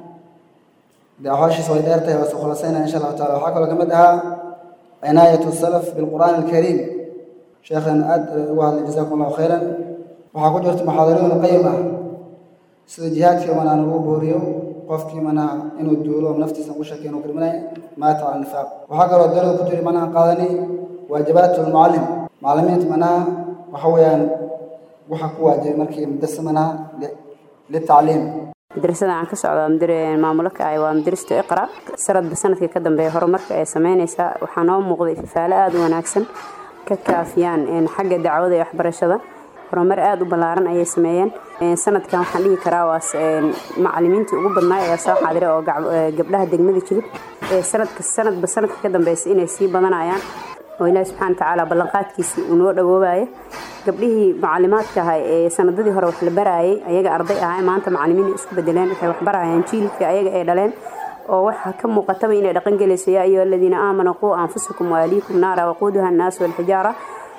dee axwaashiisa way dheer tahay waa soo khulasaynaya insha allahu taala waxaa kaloo ka mid ahaa cinaayatu salaf bilqur'aan alkariim sheekhan aad ugu hadlay jazakum allahu khayran waxaa ku jirta muxaadarooyin qayim ah sida jihaadkii manaa lagu booriyo qofkii manaa inuu duulo naftiisa ugu shakiyo inuu kirminay maata cala nifaaq waxaa kaloo dowladda ku jiri manaa qaadani waajibaat lmucallim macallimiinta manaa waxa weeyaan waxa ku waajibay markii madrasa manaa litacliim madrasada aan ka socdo maamulo ka ahay waa madrasatu iqra sanadba sanadkii ka dambeeya horumarka ay sameynaysaa waxaa noo muuqday ifafaale aada u wanaagsan ka kaafiyaan xagga dacwada iyo waxbarashada horumar aada u ballaaran ayay sameeyeen sanadkan waxaan dhihi karaa waa macalimiintii ugu badnaa ayaa soo xaadiray oo gabdhaha degmada jilib sanadka sanadba sanadka ka dambeysa inay sii badanayaan oo ilaahi subxana watacaala ballanqaadkiisii uu noo dhawoobayo gabdhihii macalimaadka ahay ee sanadadii hore wax la baraayay ayaga arday ahay maanta macalimiin isku bedeleen waxay wax barayaan jiilkii ayaga ay dhaleen oo waxaa ka muuqataba inay dhaqan gelayso yaa ayuha aladiina aamanuu quu anfusakum waaliikum naara waquuduha annaasu walxijaara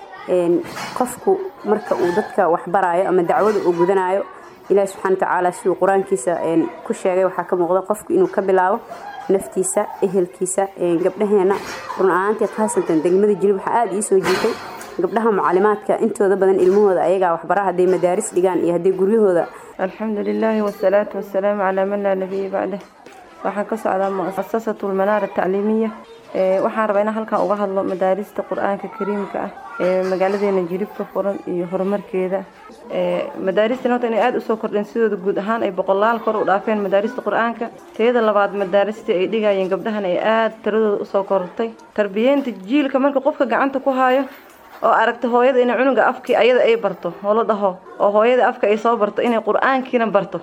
qofku marka uu dadka wax baraayo ama dacwada uu gudanayo ilaahi subxana watacaala siduu qur-aankiisa ku sheegay waxaa ka muuqda qofku inuu ka bilaabo naftiisa ehelkiisa gabdhaheena run ahaantii khaasatan degmada jilib waxaa aada ii soo jiitay gabdhaha mucalimaadka intooda badan ilmahooda ayagaa waxbara hadday madaaris dhigaan iyo hadday guryahooda alxamdu lilaahi wasalaatu wasalaamu calaa man laa nabiya bacdah waxaan ka socdaa muasasatu lmanaara tacliimiya waxaan rabaa inaan halkan uga hadlo madaarista qur-aanka kariimka ah ee magaaladeena jilib ka furan iyo horumarkeeda madaaristan horta inay aada usoo kordheen sidooda guud ahaan ay boqolaal kor u dhaafeen madaarista qur-aanka teeda labaad madaaristii ay dhigayeen gabdhahan ay aada tiradooda usoo kortay tarbiyeynta jiilka marka qofka gacanta ku haayo oo aragta hooyada inay cunuga afkii ayada ay barto oo la dhaho oo hooyada afka ay soo barto inay qur-aankiina barto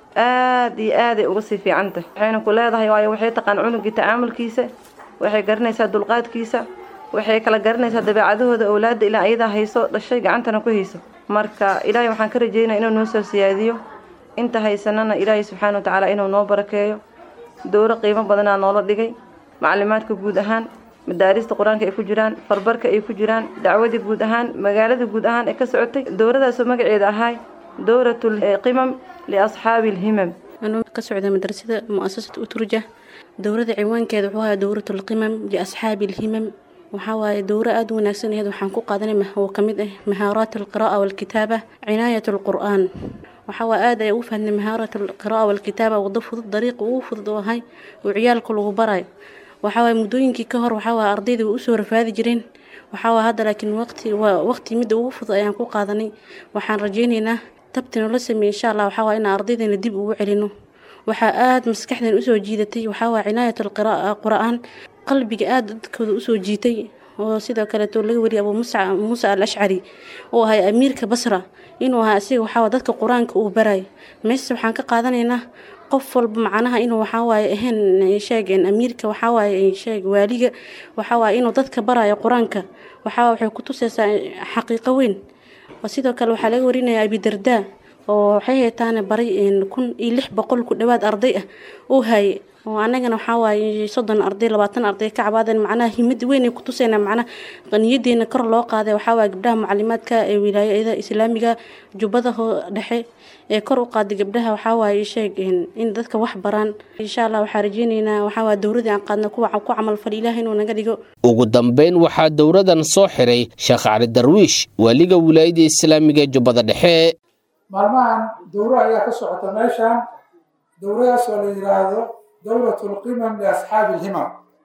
aada iyo aaday uga sii fiicantah waxayna ku leedahay waayo waxay taqaan cunugii tacaamulkiisa waxay garanaysaa dulqaadkiisa waxay kala garanaysaa dabeecadahooda owlaadda ilaa ayadaa hayso dhashay gacantana ku hayso marka ilaahay waxaan ka rajeynaya inuu noo soo siyaadiyo inta haysanana ilaahay subxaana wa tacaala inuu noo barakeeyo dowro qiimo badanaa noola dhigay macalimaadka guud ahaan madaarista qur-aanka ay ku jiraan farbarka ay ku jiraan dacwadii guud ahaan magaalada guud ahaan ee ka socotay dowradaasoo magaceeda ahay dowratul qimam liasxaabi alhimam anuu ka socda madrasada muasasat uturja dowrada ciwaankeeda wuxuu ahaa dowratul qimam liasxaabi alhimam waxaa waaye dowro aada u wanaagsan aheed waxaan ku qaadanay oo ka mid ah mahaaraat alqira'a walkitaaba cinaayat alqur'aan waxaa waa aada ay ugu fahnay mahaarat alqira'a walkitaaba wado fudud dariiqa ugu fudud oo ahay oo ciyaalka lagu barayo waxaa waaye muddooyinkii ka hor waxaa waaye ardayda way usoo rafaadi jireen waxaa waa hadda laakiin waqti waa waqti midda ugu fudud ayaan ku qaadanay waxaan rajaynaynaa tabtina la sameeyey insha allah waxaa waa inaan ardaydeena dib ugu celino waxaa aada maskaxdeen usoo jiidatay waxaa waa cinaayat alqira'a qur'aan qalbiga aada dadkooda usoo jiitay oo sidoo kaleeto laga wariyay abuu musa muuse al ashcari oo ahay amiirka basra inuu ahaa asiga waxaa waa dadka qur-aanka uu barayo meese waxaan ka qaadanaynaa qof walba macnaha inuu waxaa waaye ahayn sheegeen amiirka waxaa waaye sheeg waaliga waxaa waaye inuu dadka barayo qur-aanka waxaa waxay ku tusaysaa xaqiiqo weyn sidoo kale waxaa laga warinayaa abidardaa oo waxay haytaane baray kun iyo lix boqol ku dhowaad arday ah uu haye oo anagana waxaa waaye soddon arday labaatan arday ka cabaadeen macnaha himad weyn ay ku tusayna macnaha qaniyadeena kor loo qaaday waxaa waaye gabdhaha macalimaadka ee wilaayada islaamiga jubbada dhexe ee kor u qaaday gabdhaha waxaa waaye sheeg in dadka wax baraan insha allah waxaa rajeyneynaa waxaa waaye dowradii aan qaadna kuwa ku camal fal ilaah inuu naga dhigo ugu dambayn waxaa dowradan soo xiray sheekh cali darwiish waaliga wilaayada islaamiga ee jubbada dhexe maalmahan dowro ayaa ka socota meeshan dowradaas oo la yidhaahdo dowrat lqimam liasxaabi alhimam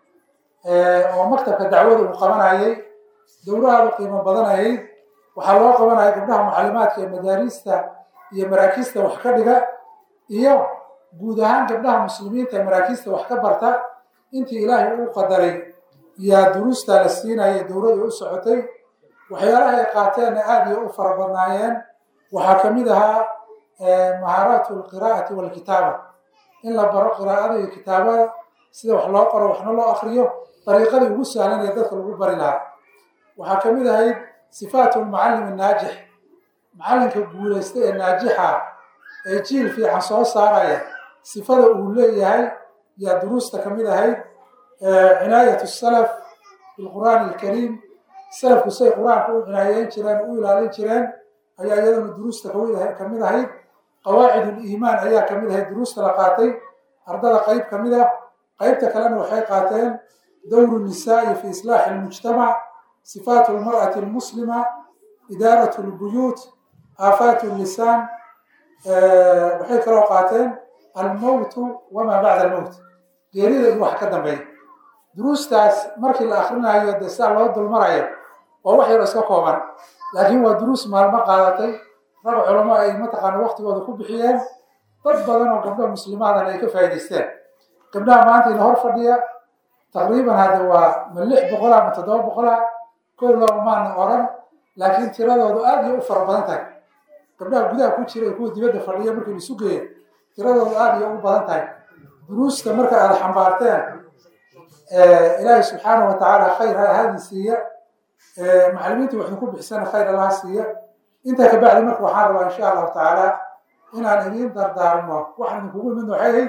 oo maktabka dacwada uu qabanayay dowrahaadu qiimo badanayay waxaa loo qabanaya gabdhaha mucalimaadka ee madaariista iyo maraakiista wax ka dhiga iyo guud ahaan gabdhaha muslimiinta ee maraakiista wax ka barta intii ilaahay uu qadaray yaa duruusta la siinaya dowladu u socotay waxyaalaha ay qaateenna aada iyo u fara badnaayeen waxaa ka mid ahaa mahaaraatu alqiraa'ati walkitaaba in la baro qiraa'ada iyo kitaabada sida wax loo qoro waxna loo akriyo dariiqadii ugu sahlan ee dadka lagu bari lahaa waxaa ka mid ahayd sifaatu lmucallim annaajix macallinka guulaysta ee naajixa ee jiil fiican soo saaraya sifada uu leeyahay yaa duruusta ka mid ahayd cinaayatu salaf bilqur'aani alkariim salafku say qur-aanka u cinaayeyn jireen u ilaalin jireen ayaa iyaduna duruusta ka mid ahayd qawaacid uliimaan ayaa ka mid ahayd duruusta la qaatay ardada qayb ka mid ah qaybta kalena waxay qaateen dowru nisaa'i fi islaaxi almujtamac sifaatu almar'ati almuslima idaarat lbuyuut aafaat lisaan waxay kaloo qaateen almowtu wamaa bacda almowt geerida iyo wax ka dambeeya duruustaas markii la akrinayo dee sidaa loo dulmarayo waa wax yaro iska kooban laakiin waa duruus maalmo qaadatay rag culamo ay mataqaana waktigooda ku bixiyeen dad badan oo gabdho muslimaadan ay ka faa'idaysteen gabdhaha maanta ina hor fadhiya taqriiban hadda waa ma lix boqola ma toddoba boqola kow laba maana oran laakiin tiradoodu aad iyo u fara badan tahay gabdhaha gudaha ku jira ee kuwa dibadda fadhiya markii la isu geeyo tiradoodu aad iyo u badan tahay duruusta marka aad xambaarteen ilaahay subxaanahu watacaala khayr ha ahadin siiya macallimiinta waxnu ku bixisana khayr allaha siiya intaa ka bacdi marka waxaan rabaa insha allahu tacaala inaan idiin dardaarmo waxaan idinkugu imid waxay ahayd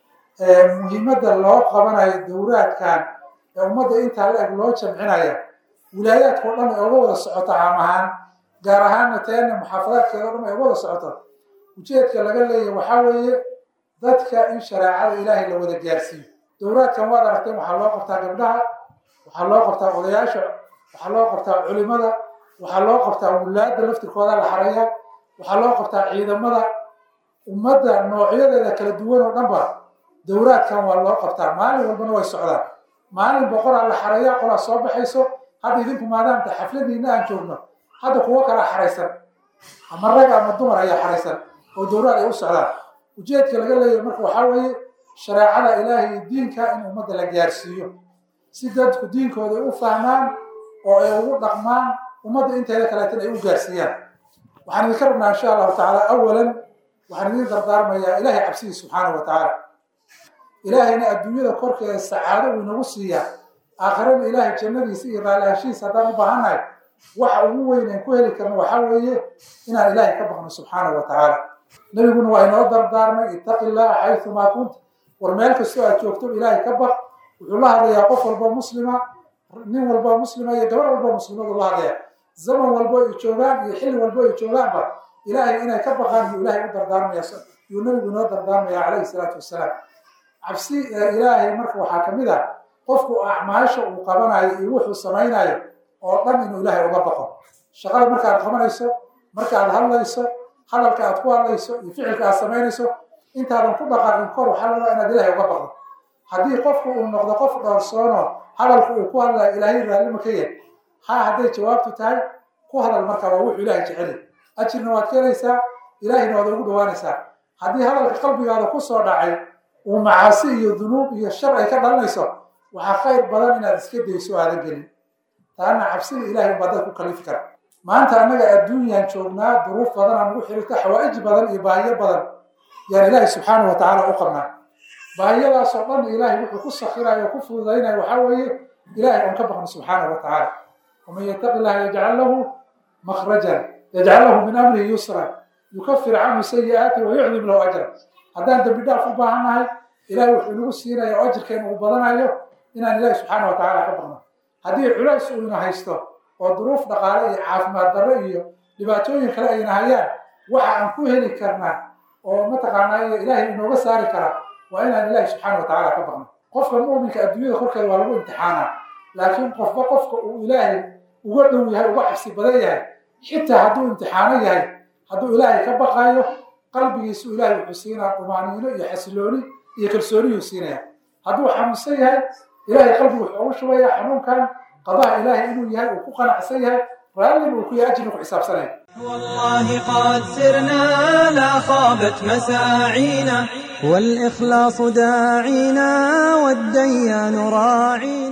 muhiimadda loo qabanayo dowraadkan ee ummadda intaa la eg loo jamcinaya wilaayaadka o dhan ay oga wada socoto caam ahaan gaar ahaanna teena muxaafadaadkeeda o dhan ay oga wada socoto ujeedka laga leeyahy waxaa weeye dadka in shareecada ilaahay la wada gaarsiiyo dowraadkan waad aragteen waxaa loo qabtaa gabdhaha waxaa loo qabtaa odayaasha waxaa loo qabtaa culimada waxaa loo qabtaa wulaadda laftirkooda la xaraya waxaa loo qabtaa ciidamada ummadda noocyadeeda kala duwan oo dhanba dowraadkan waa loo qabtaa maalin walbana way socdaan maalin boqoraa la xaraya qolaa soo baxayso hadda idinku maadaamta xafladiina aan joogno hadda kuwo kalaa xaraysan ama rag ama dumar ayaa xaraysan oo dowraad ay u socdaan ujeedka laga leeyahay marka waxaa weeye shareecada ilaahay iyo diinka in ummadda la gaarsiiyo si dadku diinkooda ay u fahmaan oo ay ugu dhaqmaan ummadda inteeda kaleetan ay u gaarsiiyaan waxaan idinka rabnaa insha allahu tacaala awalan waxaan idin dardaarmayaa ilaahay cabsidiis subxaanahu wa tacaala ilaahayna adduunyada korkeeda sacaado uu inagu siiyaa aakhirana ilaahay jannadiisa iyo raalihaashihiisa haddaan u baahannahay waxa ugu weyn aan ku heli karno waxaa weeye inaan ilaahay ka baqno subxaanahu wa tacaala nabiguna waa inoo dardaarmay ittaqi illaha xayumaa kunta war meel kastoo aad joogto ilaahay ka baq wuxuu la hadlayaa qof walba muslima nin walba muslima iyo gabar walba muslimadu la hadlayaa zaman walbo ay joogaan iyo xilli walbo ay joogaanba ilaahay inay ka baqaan yuu ilaahay u dardaarmaya yuu nabigu inoo dardaarmaya calayhi salaatu wasalaam cabsi ilaahay marka waxaa ka mid ah qofku acmaasha uu qabanayo iyo wuxuu samaynayo oo dhan inuu ilaahay uga baqo shaqada markaad qabanayso markaad hadlayso hadalka aad ku hadlayso iyo ficilka aad samaynayso intaadan ku dhaqaaqin kor waxaa la rabaa inaad ilaahay uga baqdo haddii qofku uu noqdo qof dhowrsoono hadalku uu ku hadlayo ilaahay raallima ka yahay ha hadday jawaabtu tahay ku hadal marka waa wuxuu ilaahay jeceli ajirna waad kelaysaa ilaahayna waad ugu dhawaanaysaa haddii hadalka qalbigaada ku soo dhacay uu macaasi iyo dunuub iyo shar ay ka dhalanayso waxaa khayr badan inaad iska dayso aadan gelin taana cabsida ilaahay baa dad ku kalifi kara maanta annaga adduunyaan joognaa duruuf badan aan ugu xirita xawaa'ij badan iyo baahiyo badan yaan ilaahay subxaanahu wa tacaala u qabnaa baahiyadaasoo dhan ilaahay wuxuu ku sakirayo o ku fududaynayo waxaa weeye ilaahay oon ka baqno subxaanahu wa tacaala waman yattaqi illaha yajcal lahu makhrajan yajcal lahu min amrihi yusran yukafir canhu sayi'aati wa yucdim lahu ajra haddaan dembi dhaaf u baahannahay ilahay wuxuu inagu siinaya oo ajirkeena uu badanayo inaan ilaahi subxaana wa tacaala ka baqno haddii culays uu ina haysto oo duruuf dhaqaale iyo caafimaad darro iyo dhibaatooyin kale ayna hayaan waxa aan ku heli karnaa oo mataqaanaa ilaahay inooga saari kara waa inaan ilaahi subxaana wa tacaala ka baqno qofka mu'minka adduunyada korkeeda waa lagu imtixaanaa laakiin qofba qofka uu ilaahay uga dhow yahay uga cabsi badan yahay xitaa hadduu imtixaano yahay hadduu ilaahay ka baqayo qalbigiisu ilaahay wuxuu siinaa dumaaniino iyo xasilooni iyo kalsooniyuu siinaya hadduu xanuunsan yahay ilaahay qalbigu wuxuu ugu shubaya xanuunkan qadaha ilaahay inuu yahay uu ku qanacsan yahay raallin uu ku yahay ajirna ku xisaabsanaya والله قد سرنا لا خابت مساعينا والإخلاص داعينا والديان راعينا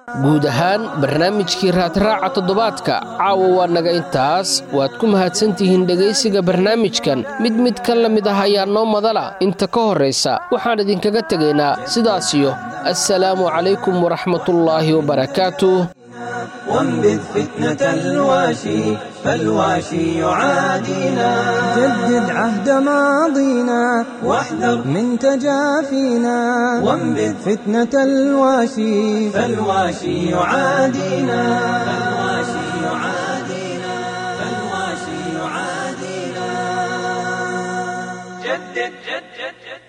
guud ahaan barnaamijkii raadraaca toddobaadka caawa waa naga intaas waad ku mahadsantihiin dhegaysiga barnaamijkan mid mid ka la mid ah ayaa noo madala inta ka horraysa waxaan idinkaga tegaynaa sidaasiyo assalaamu calaykum waraxmatullaahi wabarakaatuh وانبذ فتنة الواشي فالواشي يعادينا جدد عهد ماضينا واحذر من تجافينا وانبذ فتنة الواشي فالواشي يعادينا فالواشي يعادينا فالواشي يعادينا جدد جدد جدد